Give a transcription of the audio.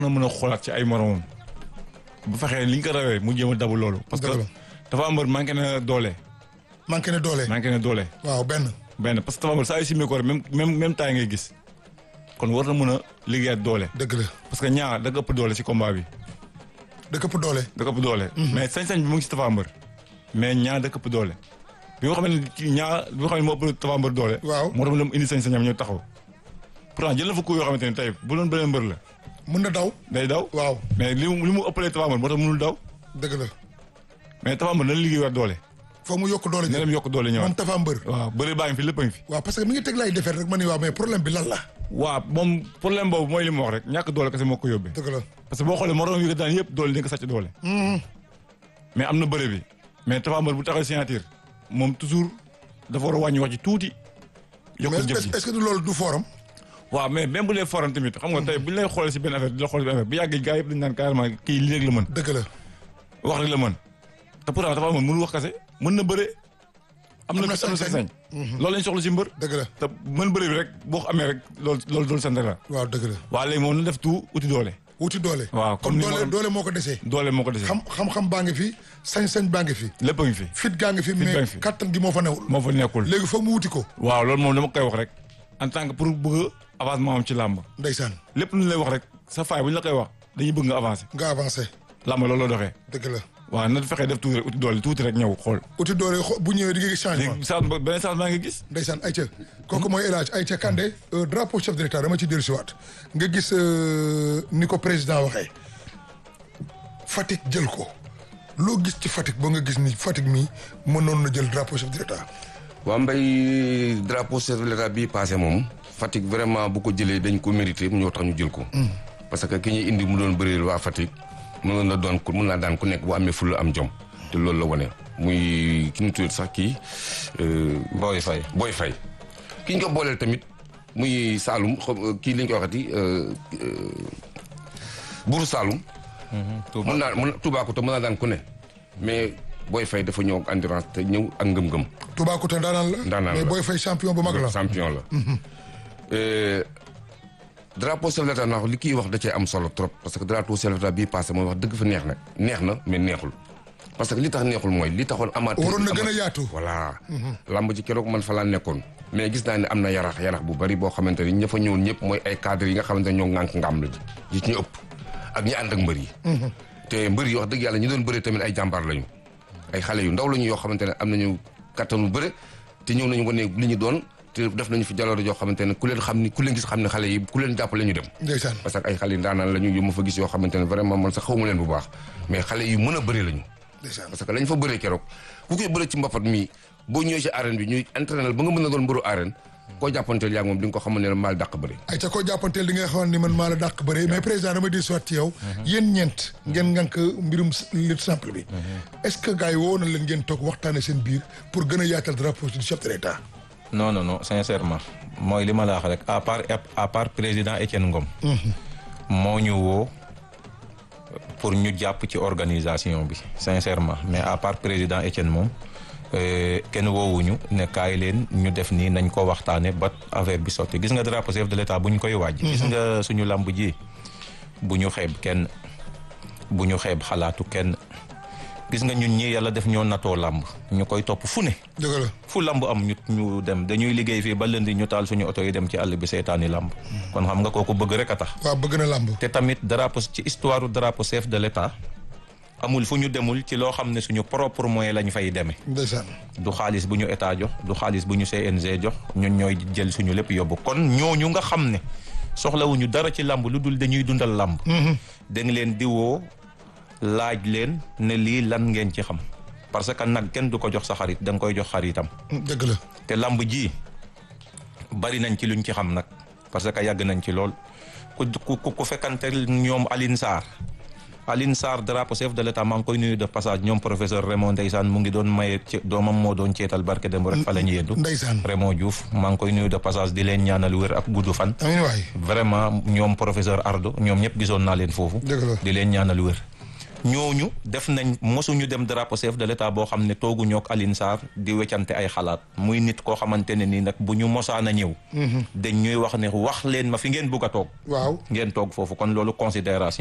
na mën a xoolaat ci ay moromam bu fexee li ñu ko rawee mu jéem a dabu loolu. parce que Dëgg la. dafa mbër manqué na doole. manqué ne doole. manqué na doole. waaw benn. benn parce que dafa mbër saa yu simee ko rek même même même temps ngay gis kon war na mën a liggéeyaat doole. dëgg la parce que ñaar da nga ëpp doole ci combat bi da këpp doole. da nga ëpp doole. mais sañ-sañ bi mu ngi ci Tapha Mbeur mais ñaar da nga ëpp doole. bi nga xam ne ci ñaar bi nga xam ne moo ëpp Tapha Mbeur doole. Waaw. moo tax mu indi sañ-sañam ñëw taxaw. pourtant jël na fa coup yoo xamante ne tey bu doon beneen mbër la mën na daw. day daw. waaw mais li mu li mu ëppalee Tapha Mbeur moo tax mënul daw dëgg la. mais Tapha Mbeur dana liggéeyaat doole. foog mu yokk doole na ji. dem yokk doole moom ñëwaat. Tapha Mbeur. waaw bëri baa ngi fi lépp a ngi fi. waaw parce que mi ngi teg lay defar rek ma ni waaw mais problème bi lan la. waaw moom problème boobu mooy li mu wax rek ñàkk doole kese moo ko yóbbee. dëgg la. parce que boo xoolee moroom yi ko daan yëpp doole dañ ko sàcc doole. mais am na bëre bi mais Tapha Mbeur bu taxaw signature moom toujours dafa war a wàññi wax ji tuuti. yokk mais jëf est ji est-ce que du loolu du forum. waaw mais même bu dee foran tamit xam nga tey bu ñu lay xoolee si benn affaire di la xoolee si benn affaire bu yàggee gars yëpp dañu naan carrément kii lii rek la mën dëgg la. wax rek la mën te pourtant Tapha Mbeur mënul wax kase mën na bëre. am na Am na am na sañ-sañ. sañ-sañ. loolu lañ soxla si mbër. dëgg la. te mën bëre bi rek boo ko amee rek loolu loolu doolu sant la. waaw dëgg la. waaw léegi moom na def tout uti doole. wuti doole. waaw comme comme ni doole ma- doole moo ko desee. doole moo ko dese. xam xam-xam baa ngi fi sañ-sañ baa ngi fi. lépp a ngi fi. fit gaa ngi fi baa ngi mais fi. kattan gi moo fa newul. moo fa nekkul. léegi foog mu wuti ko. waaw loolu moom dama koy wax rek en tant que pour bëgg a avancement am ci làmb ndeysaan lépp lu ñu lay wax rek sa faay bu ñu la koy wax dañuy bëgg nga avancer nga avancé. làmb loolu la doxee dëgg la. waaw na fexee def tuuti rek uti doole tuuti rek ñëw xool uti doole xo- bu ñëwee di nga gis changement. léegi saa beneen saa maa ngi gis ndeysaan Aïcha kooku mooy El Hadj Aïcha Kandé euh, drapeau chef de l'état dama ci dellu siwaat nga gis euh, ni ko président waxee Fatick jël ko loo gis ci Fatick ba nga gis ni Fatick mi mënoon na jël drapeau chef de l'état waa mbay drapeau chef de l'état bii passé moom Fatick vraiment bu ko jëlee dañ ko mérité mu ñoo tax ñu jël ko parce que ki ñuy indi mu doon bëreel waa Fatick mënoon na doon ku mën naa daan ku nekk bu amee fulla am jom te loolu la wane muy ki ñu tuddee sax kii Boy Faye Boy Faye ki ñu ko booleel tamit muy Saalum xaw- kii li ñu koy waxati Buuru Saalum mën naa mën Toubacouta mën naa daan ku ne mais Boy Faye dafa ñëw ak endurance te ñëw ak ngëm-ngëm Toubacouta ndaanaan la Ndaanaan mais la. booy fay champion bu mag la champion la Euh, drapeau chef de l'État naa li kii wax da cee am solo trop parce que drapeau chef de l'État bii passé mooy wax dëgg fa neex na neex na mais neexul parce que li tax neexul mooy li taxoon amateur waroon na gën a yaatu voilà lamb ci keroog man fa laa nekkoon mais gis naa ne am na yarax yarax bu bari boo xamante ni ña fa ñëwoon ñëpp mooy ay cadres yi nga xamante ne ñoo ŋànk ngam la ji yi ci ñu ëpp ak ñi ànd ak mbër yi te mbër yi wax dëgg yàlla ñi doon bëre tamit ay jàmbaar lañu ay xale yu ndaw lañu yoo xamante ne am nañu kattanu bëre te ñëw nañu wane li ñu doon te def nañu fi jaloore yoo xamante ne ku leen xam ni ku leen gis xam ne xale yi ku leen jàppale ñu dem ndeysaan parce que ay xale yu ndaanaan lañu yu ma fa gis yoo xamante ne vraiment man sax xawma leen bu baax mais xale yu mën a bëre lañu ndeysaan parce que lañ fa bëree keroog ku koy bëre ci mbapat mi boo ñëwee ci arène bi ñuy entraînal ba nga mën a doon mbëru arène koo jàppanteel yaa ngi moom di nga ko xamal ne la maal dàq bëre Aïcha koo jàppanteel di nga xam ni man maa la dàq bëre mais président dama di soit ci yow yéen ñeent ngeen ngànk mbirum lutte simple bi est-ce que gars yi woo na leen ngeen toog waxtaane seen biir pour gën a yaatal drapeau du chef de l'état non non non sincèrement mooy li ma la wax rek à part à part président Étienne Ngom moo ñu woo pour ñu jàpp ci organisation bi sincèrement mais à part président Étienne moom euh, kenn woowuñu ne kaay leen ñu def nii nañ ko waxtaane ba affaire bi sotti gis nga drapeau chef de l'état bu ñu koy waaj gis nga suñu lamb ji bu ñu xeeb kenn bu ñu xeeb xalaatu kenn gis nga ñun ñi yàlla def ñoo natoo lamb ñu koy topp fu ne dëgg la fu lamb am ñu ñu dem dañuy liggéey fii ba lëndi ñu taal suñu oto yi dem ci àll bi seetaani lamb kon xam nga kooku bëgg rek a tax waaw bëgg na làmb te tamit drapeau ci histoire drapeau chef de l'état amul fu ñu demul ci loo xam ne suñu propre moyen lañ fay demee ndeysaan du xaalis bu ñu état jox du xaalis bu ñu CNG jox ñun ñooy jël suñu lépp yóbbu kon ñooñu nga xam ne soxlawuñu dara ci lamb lu dul dañuy dundal lamb da nga leen di woo laaj leen ne lii lan ngeen ci xam parce que nag kenn du ko jox sa xarit da nga koy jox xaritam dëgg la te lamb ji bari nañ ci luñ ci xam nag parce que yàgg nañ ci lool ku ku ku fekkante ñoom Aline Sarr Aline Sarr drapeau chef de l'état maa ngi koy nuyu de passage ñoom professeur Raymond ndeysaan mu ngi doon maye ci doomam moo doon ceetal barke dem rek fa la ñu yeddu ndeysaan Raymond Diouf maa ngi koy nuyu de passage di leen ñaanal wér ak gudd fan amiin waay vraiment ñoom professeur Ardo ñoom ñëpp gisoon naa leen foofu dëgg la di leen ñaanal wér ñooñu def nañ mosuñu dem drapeau chef de l'état boo xam ne toogu ñook Aline Sarr di weccante ay xalaat muy nit koo xamante ne nii nag bu ñu mosaan a ñëw dañ ñuy wax ne wax leen ma fi ngeen bugg a toog waaw ngeen toog foofu kon loolu considération